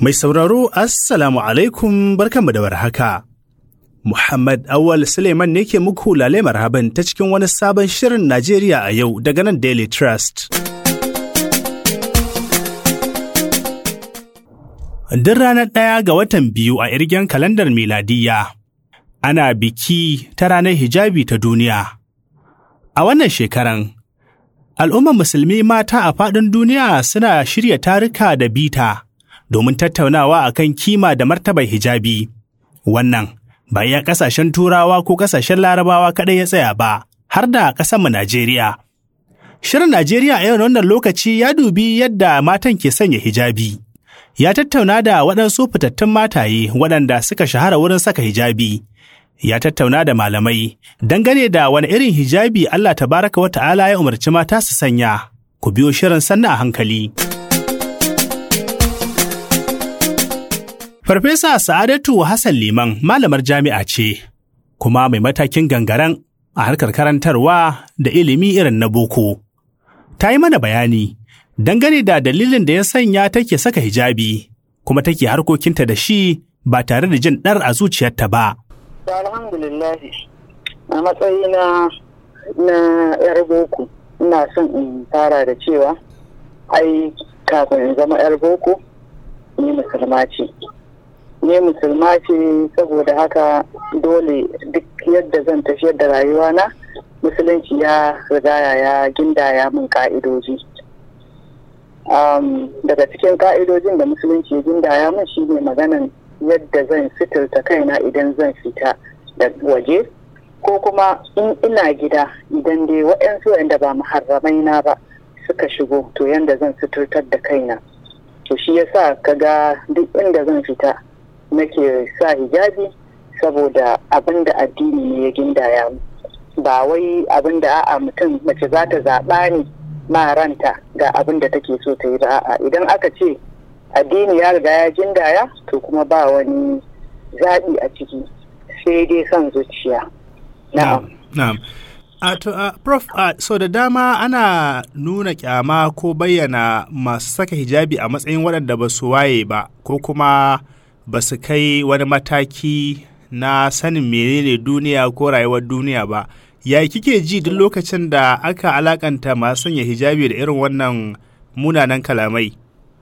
Mai sauraro Assalamu alaikum barkanmu da warhaka. Muhammad Awal Suleiman ne ke muku lale marhaban ta cikin wani sabon shirin Najeriya a yau daga nan Daily Trust. Duk ranar ɗaya ga watan biyu a irgen kalandar miladiyya, ana biki ta ranar hijabi ta duniya. A wannan shekaran, al'ummar musulmi mata a faɗin duniya suna shirya tarika da bita domin tattaunawa akan kima da martabar hijabi. Wannan ba iya ƙasashen turawa ko ƙasashen larabawa kaɗai ya tsaya ba, har da ƙasarmu Najeriya. Shirin Najeriya a yau wannan lokaci ya dubi yadda matan ke sanya hijabi. Ya tattauna da waɗansu fitattun mataye waɗanda suka shahara wurin saka hijabi. Ya tattauna da malamai dangane da wani irin hijabi Allah tabaraka wa ta'ala ya umarci mata su sanya. Ku biyo shirin sannan a hankali. Farfesa Sa'adatu Hassan Liman malamar jami'a ce, kuma mai matakin gangaren a harkar karantarwa da ilimi irin na boko. Ta yi mana bayani dangane da dalilin da ya sanya take saka hijabi, kuma take harkokinta da shi ba tare da jin ɗar a zuciyarta ba. Alhamdulillah, a matsayina na 'yar boko, ina son in fara da cewa, ai, kafin in zama 'yar boko, ni musulma ce. ne musulma ce saboda haka dole duk yadda zan tafiyar da rayuwana musulunci ya rigaya ya gindaya min ka'idoji daga cikin ka'idojin da musulunci ya gindaya min shine maganan yadda zan sitirta kaina idan zan fita da waje ko kuma in ina gida idan dai waɗansu wanda ba muharramai na ba suka shigo to yadda zan sitirtar da kaina to shi yasa kaga duk inda zan fita nake sa hijabi saboda abin da addini ne ya gindaya ba wai abin da a'a mutum mace za ta zaɓa ne ma ranta ga abin da take so ta yi ba a'a idan aka ce addini ya riga ya gindaya to kuma ba wani zaɓi a ciki sai dai son zuciya na'am na'am a to a prof a so da dama ana nuna kyama ko bayyana masu saka hijabi a matsayin waɗanda ba su waye ba ko kuma ba su kai wani mataki na sanin menene duniya ko rayuwar duniya ba ya kike ji duk lokacin da aka alakanta masu sanya hijabi da irin wannan munanan kalamai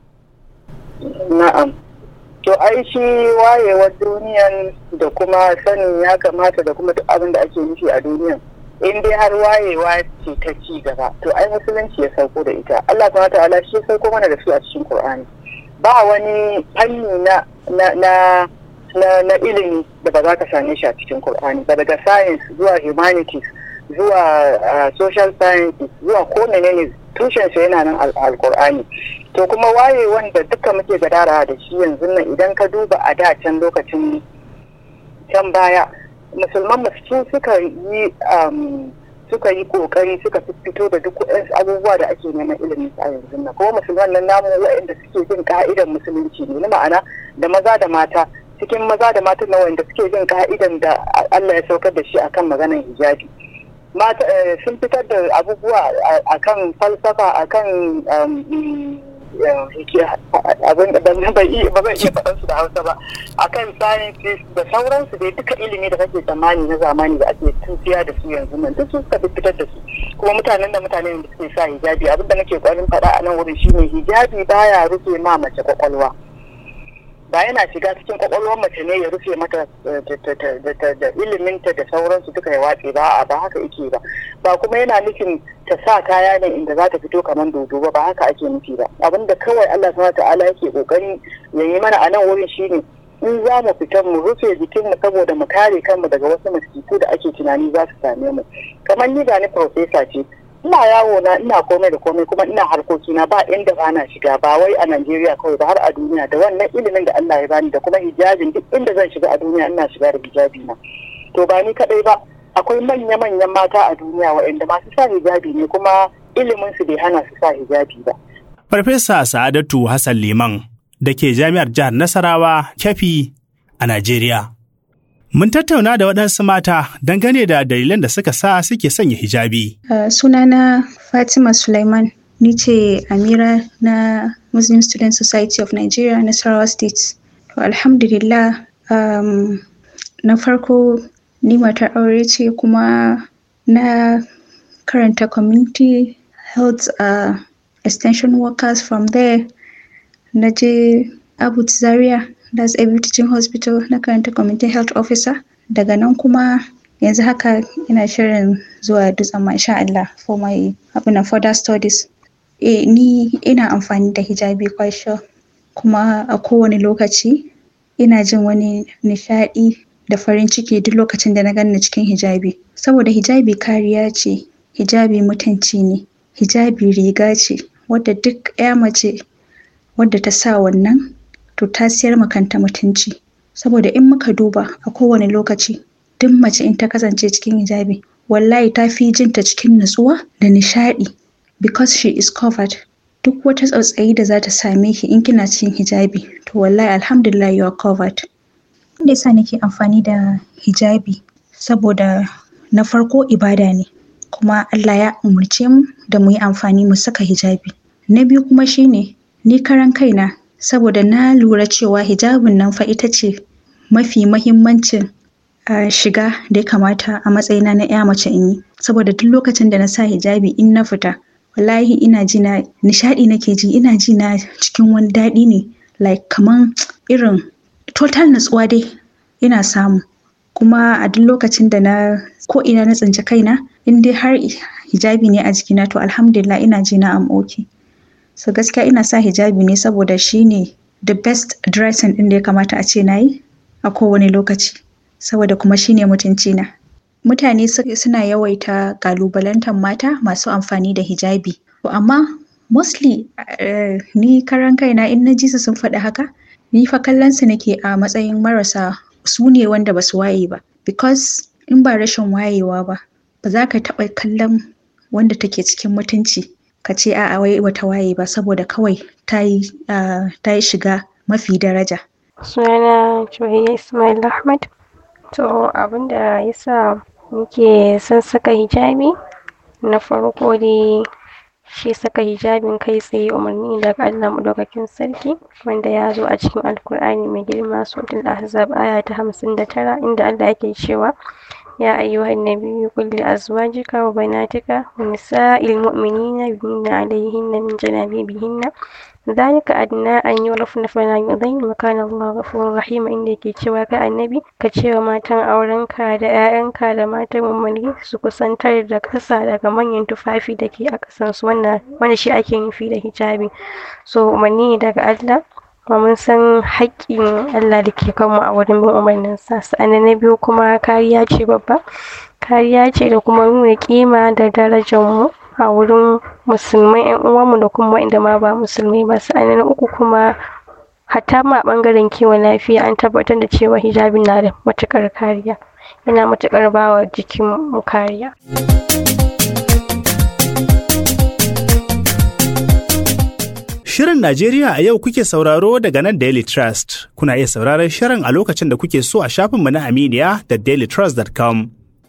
na'am to ai shi wayewar duniyan da kuma sanin ya kamata da kuma duk abin da ake nufi a duniyan in dai har wayewa ce ta ci gaba to ai musulunci ya sauko da ita Allah subhanahu wa ta'ala shi ya sauko mana da su a cikin Qur'ani ba wani fanni na na na na, na ilimi da ba za ka same shi a cikin Kur'ani ba daga science zuwa humanities zuwa uh, social sciences zuwa ko menene tushen sa yana nan alkur'ani to kuma waye wanda duka muke gadara da shi yanzu nan idan ka duba a da can lokacin can baya musulman musu suka yi um, suka yi kokari suka fito da duk waɗansu abubuwa da ake neman ilimin a yanzu nan kuma musulman nan namu waɗanda suke bin ka'idan musulunci ne ma'ana da maza da mata cikin maza da mata na wanda suke bin ka'idan da Allah ya saukar da shi akan maganar hijabi mata sun fitar da abubuwa akan falsafa akan abin da ba zan iya faɗan su da hausa ba akan sciences da sauransu dai duka ilimi da kake tsammani na zamani da ake tufiya da su yanzu nan duk suka fitar da su kuma mutanen da mutanen da suke sa hijabi abin da nake kwarin faɗa a nan wurin shine hijabi baya rufe ma mace kwakwalwa ba yana shiga cikin kwakwalwar mace ne ya rufe mata da iliminta da sauransu duka ya watse ba a ba haka yake ba ba kuma yana nufin ta sa kaya ne inda za ta fito kamar dodo ba ba haka ake nufi ba abinda kawai Allah subhanahu ta'ala yake kokari ya yi mana a nan wurin shine in za mu fita mu rufe jikinmu saboda mu kare kanmu daga wasu masifu da ake tunani za su same mu kamar ni ga ni profesa ce ina yawo na ina komai da komai kuma ina harkoki na ba inda ba na shiga ba wai a Najeriya kawai ba har a duniya da wannan ilimin da Allah ya bani da kuma hijabin duk inda zan shiga a duniya ina shiga da hijabi na to ba ni kadai ba akwai manya manyan mata a duniya waɗanda masu sa hijabi ne kuma ilimin su bai hana su sa hijabi ba Farfesa Sa'adatu Hassan Liman da ke Jami'ar Jihar Nasarawa, Kefi a Najeriya. Mun tattauna da waɗansu mata dangane da dalilan da suka sa suke sanya hijabi. Uh, sunana Fatima Sulaiman, ni ce Amira na Muslim Student Society of Nigeria Nasarawa State. To alhamdulillah um, na farko ni matar aure ce kuma na karanta community health uh, extension workers from there na je Abu Zaria that's Abu Teaching Hospital na karanta community health officer daga nan kuma yanzu haka ina shirin zuwa dutsen masha Allah for my abin further studies eh ni ina amfani da hijabi quite sure kuma a kowane lokaci ina jin wani nishaɗi da farin ciki duk lokacin da na ganni cikin hijabi saboda hijabi kariya ce hijabi mutunci ne hijabi riga ce wadda duk ya mace wadda ta sa wannan to ta siyar ma kanta mutunci saboda in muka duba a kowane lokaci duk mace in ta kasance cikin hijabi wallahi ta fi jinta cikin nutsuwa da nishaɗi because she is covered duk wata tsautsayi da za ta same ki in kina cikin hijabi to wallahi alhamdulillah you are covered da yasa nake amfani da hijabi saboda na farko ibada ne kuma Allah ya umarce mu da mu yi amfani mu saka hijabi na biyu kuma shine ni karan kaina saboda na lura cewa hijabin nan fa ita ce mafi mahimmancin uh, shiga da ya kamata a matsayina na ya mace in yi saboda duk lokacin da na sa hijabi in na fita wallahi ina ji na nishadi nake ji ina ji na cikin wani daɗi ne like kaman irin total natsuwa dai ina samu kuma a duk lokacin da na ko ina na tsinci kaina in dai har hijabi ne a jikina to alhamdulillah ina ji na am okay so gaskiya ina sa hijabi ne saboda shine the best dressing din da ya kamata a ce na yi a kowane lokaci saboda kuma shine mutunci na mutane suna yawaita kalubalantar mata masu amfani da hijabi to amma mostly uh, ni karan kaina in na ji su sun faɗi haka ni fa kallon su nake a matsayin marasa su ne wanda basu waye ba because in ba rashin wayewa ba ba za ka taɓa kallon wanda take cikin mutunci ka ce a'a wai bata waye ba saboda kawai ta yi uh, shiga mafi daraja sunana Juwayya Ismail Ahmad to abinda yasa muke son saka hijabi na farko dai shi saka hijabin kai tsaye umarni daga Allah madaukakin sarki wanda ya zo a cikin alkur'ani mai girma suratul ahzab aya ta hamsin da tara inda Allah yake cewa يا أيها النبي قل لأزواجك وبناتك ونساء المؤمنين يدنين عليهن من جلابيبهن ذلك أدنى أن يعرفن فلا يؤذين وكان الله غفورا رحيما inda yake cewa kai annabi ka ce wa matan aurenka da 'ya'yanka da matan mummuni su kusantar da ƙasa daga manyan tufafi da ke a ƙasansu wannan wanda shi ake nufi da hijabi so umarni ne daga Allah kuma mun san haƙƙin Allah da ke kanmu a wurin bin umarninsa sa'annan na biyu kuma kariya ce babba kariya ce da kuma nuna ƙima da darajar mu a wurin musulmai yan uwanmu da kuma waɗanda ma ba musulmai ba sa'annan na uku kuma hatta ma a ɓangaren kiwon lafiya an tabbatar da cewa hijabi na da matuƙar kariya yana matuƙar bawa jikin mu kariya. Shirin Najeriya a yau kuke sauraro daga nan Daily Trust. Kuna iya sauraron shirin a lokacin da kuke so a shafinmu na Aminiya da dailytrust.com.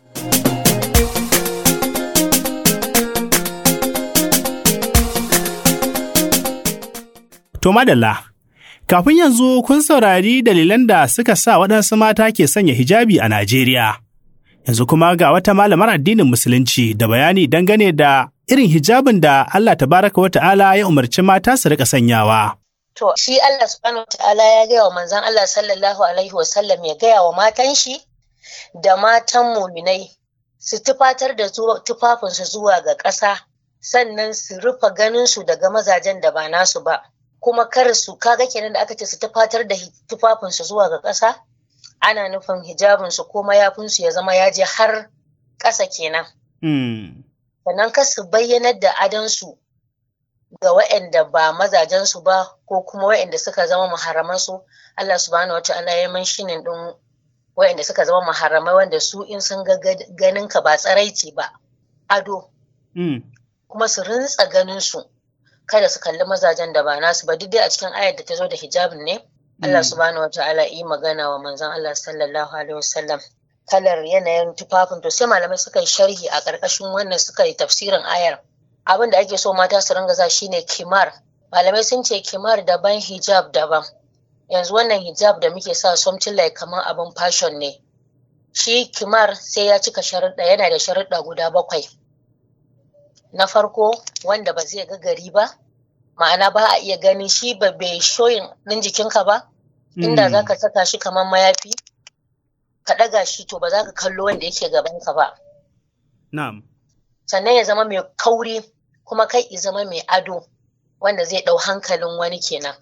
To madalla, kafin yanzu kun saurari dalilan da suka sa waɗansu mata ke sanya hijabi a Najeriya. Yanzu kuma ga wata malamar addinin Musulunci da bayani dangane da irin hijabin da Allah tabaraka wa ta'ala ya umarci mata su rika sanyawa. To, shi Allah subhanahu wa ta'ala ya gaya wa manzan Allah sallallahu alaihi wa sallam ya gaya wa matan shi da matan muminai su tufatar da tufafinsu zuwa ga ƙasa sannan su rufe ganinsu daga mazajen da ba nasu ba. Kuma kar su kaga kenan da aka ce su tufatar da tufafinsu zuwa ga ƙasa ana nufin hijabinsu ko mayafinsu ya zama ya je har ƙasa kenan. sannan kar su bayyanar da adansu ga waɗanda ba mazajensu ba ko kuma waɗanda suka zama maharamansu Allah subhanahu wata'ala ya man shinin ɗin waɗanda suka zama maharamai wanda su in sun ga ganin ka ba tsaraici ba ado kuma su rintsa ganin su kada su kalli mazajen da ba nasu ba duk dai a cikin ayar da ta zo da hijabin ne Allah subhanahu wata'ala yi magana wa manzon Allah sallallahu alaihi wasallam kalar yanayin tufafin to sai malamai suka yi sharhi a ƙarƙashin wannan suka yi tafsirin ayar abin da ake so mata su ringa za shine kimar malamai sun ce kimar daban hijab daban yanzu wannan hijab da muke sa something like kamar abin fashion ne shi kimar sai ya cika sharuɗa yana da sharuɗa guda bakwai na farko wanda ba zai ga gari ba ma'ana ba a iya gani shi ba bai shoyin ɗin jikinka ba inda za ka saka shi kamar mayafi ka ɗaga shi to ba za ka kallo wanda yake gabanka ba Na'am. sannan ya zama mai kauri kuma kai ya zama mai ado wanda zai ɗau hankalin wani kenan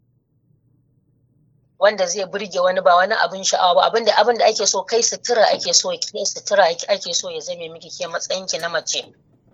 wanda zai burge wani ba wani abin sha'awa ba abinda abin da ake so kai sutura ake so kai sutura ake so ya zame miki ke matsayin ki na mace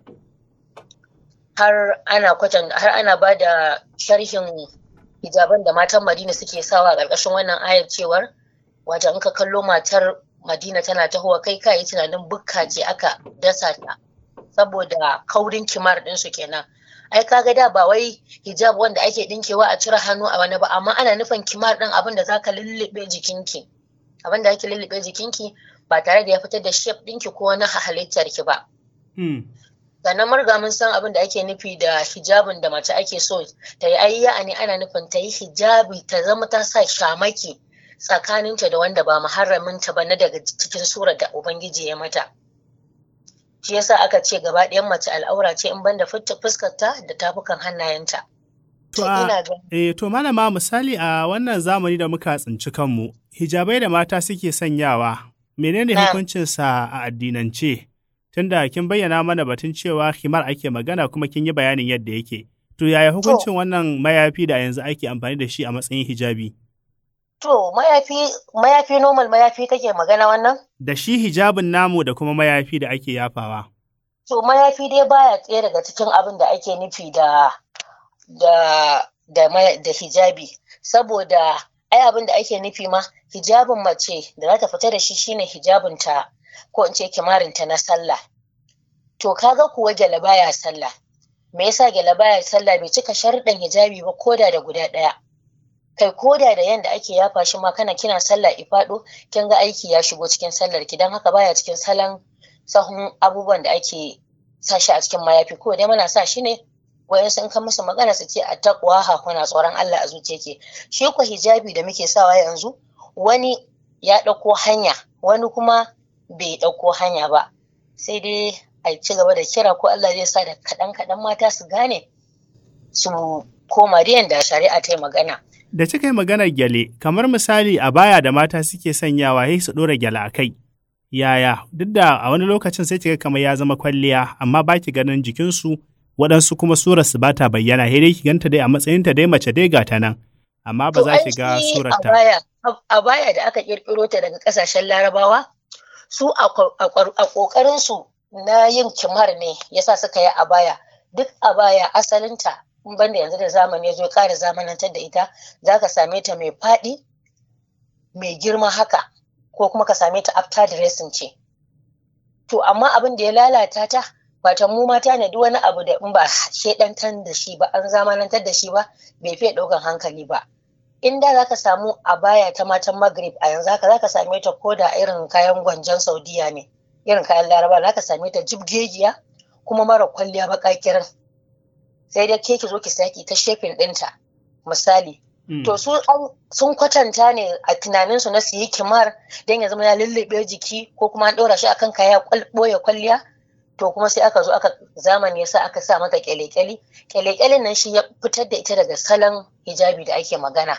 har ana kwatan har ana ba da sharhin hijaban da matan Madina suke sawa a ƙarƙashin wannan ayar cewar wajen in ka kallo matar Madina tana tahowa kai ka yi tunanin bukka ce aka dasa ta saboda kaurin kimar ɗinsu kenan ai kaga da ba wai hijab wanda ake dinkewa a cire hannu a wani ba amma ana nufin kimar din abin da zaka lullube jikinki abin da ake lullube jikinki ba tare da ya fitar da shape dinki ko wani halittar ki ba sannan marga mun san abin da ake nufi da hijabin da mace ake so ta yi ayya ne ana nufin ta yi hijabi ta zama ta sa shamaki tsakaninta da wanda ba muharraminta ba na daga cikin surar da ubangiji ya mata shi yasa aka ce gaba ɗayan mace al'aura ce in banda fuskarta da tafukan hannayenta. To, a, eh, to malama misali a wannan zamani da muka tsinci kanmu, hijabai da mata suke sanyawa, menene hukuncinsa a addinance? Tunda kin bayyana mana batun cewa himar ake magana kuma kin yi bayanin yadda yake. To, yaya hukuncin wannan mayafi da yanzu ake amfani da shi a matsayin hijabi? To, mayafi, mayafi normal mayafi kake magana wannan? Da shi hijabin namu da kuma mayafi da ake yafawa. To, mayafi dai baya tsaye daga cikin abin da ake nufi da da da, da hijabi. Saboda ai abin da ake nufi ma hijabin mace da za ta fita da shi shine hijabinta ko in ce kimarinta na sallah. To, kaga kuwa gyale baya sallah. Me yasa gyale baya sallah bai cika sharuɗan hijabi ba koda da guda ɗaya. kai koda da yanda ake yafa shi ma kana kina sallah ifado kin ga aiki ya shigo cikin sallar ki dan haka baya cikin salon sahun abubuwan da ake sa shi a cikin mayafi ko dai muna sa shi ne wayan sun kan musu magana su ce a taqwa ha kuna tsoron Allah a zuciyarki shi ko hijabi da muke sawa yanzu wani ya dauko hanya wani kuma bai dauko hanya ba sai dai a ci gaba da kira ko Allah zai sa da kadan kadan mata su gane su koma da yanda shari'a ta yi magana Da kika yi maganar gyale, kamar misali a baya da mata suke sanyawa sai su ɗora gyale a kai. Yaya, duk da a wani lokacin sai kika kamar ya zama kwalliya, amma ba ki ganin jikinsu waɗansu kuma surarsu ba ta bayyana, sai dai ki ganta dai a matsayinta dai mace dai ga ta nan. Amma ba za ki ga surarta. A baya da aka ƙirƙiro ta daga ƙasashen Larabawa, su a ƙoƙarinsu na yin kimar ne yasa suka yi a baya. Duk a baya asalinta in banda yanzu da zamani ya zo ya ƙara zamanantar da ita za ka same ta mai faɗi mai girma haka ko kuma ka same ta after dressing ce to amma abin da ya lalata ta wata mu mata ne duk wani abu da in ba shedantar da shi ba an zamanantar da shi ba bai fiye ɗaukan hankali ba in da za ka samu a baya ta matan maghrib a yanzu haka za ka same ta ko da irin kayan gwanjon saudiya ne irin kayan laraba za ka same ta jibgegiya kuma mara kwalliya baƙaƙirin sai dai ke ki zo ki saki ta shefin ɗinta misali to su sun kwatanta ne a tunanin su na su yi kimar don ya zama ya lullube jiki ko kuma an ɗora shi akan kaya ɓoye kwalliya to kuma sai aka zo aka zamani yasa aka sa mata kyale-kyale kyale nan shi ya fitar da ita daga salon hijabi da ake magana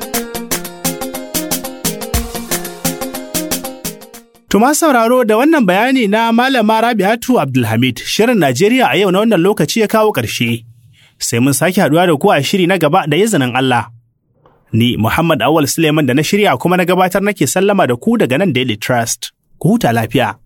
Tuma sauraro da wannan bayani na Malama Rabi'atu Abdulhamid, Shirin Najeriya a yau na wannan lokaci ya kawo ƙarshe. Sai mun sake haɗuwa da ku a shiri na gaba da izinin Allah. Ni Muhammad Awal Suleiman da na shirya kuma na gabatar nake sallama da ku daga nan Daily Trust. Ku huta lafiya.